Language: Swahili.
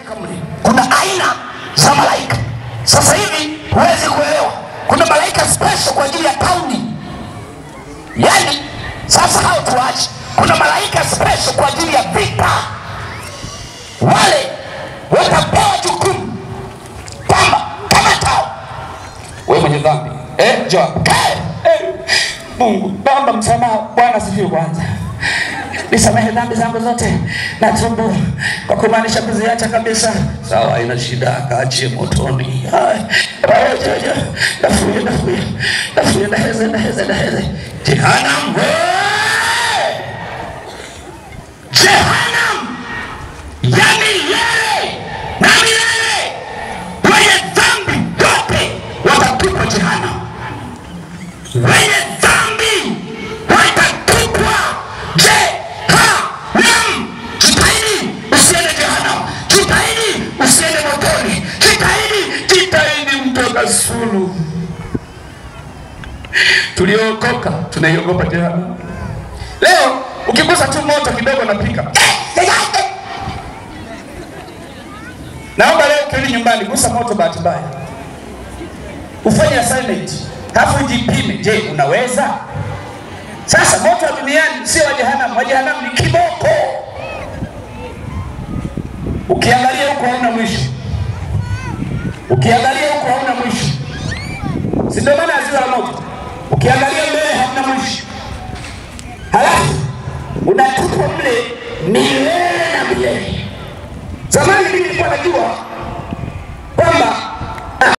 malaika mle, kuna aina za malaika. Sasa hivi huwezi kuelewa, kuna malaika special kwa ajili ya tauni, yani sasa hao tuache. Kuna malaika special kwa ajili ya vita, wale watapewa jukumu kwamba kama tao wewe mwenye dhambi eh, Joab kae eh, Mungu naomba msamaha. Bwana asifiwe. Kwanza nisamehe dhambi zangu zote, natubu kwa kumaanisha kuziacha kabisa. Sawa, haina shida, kaachie motoni. Hai, pamoja, nafuye, nafuye, nafuye, naheze, naheze, naheze. Jehanamu, Wewe! Jehanamu ya milele na milele, wenye dhambi wote watatupwa jehanamu, wenye dhambi watatupwa jehanamu. Jitahidi usiende jehanamu, jitahidi usiende motoni, jitahidi jitahidi mtoka sulu. Tuliokoka tunaiogopa jehanamu. Leo ukigusa tu moto kidogo napika. Naomba leo ukirudi nyumbani, gusa moto bahati mbaya, ufanye assignment, halafu ujipime. Je, unaweza? Sasa moto wa duniani sio wa jehanamu, wa jehanamu ni kiboko. Ukiangalia huko hauna mwisho, ukiangalia huko hauna mwisho, si ndio maana ya ziwa la moto? Ukiangalia mbele hauna mwisho, halafu unatupwa mle milele na milele. Zamani mimi nilikuwa najua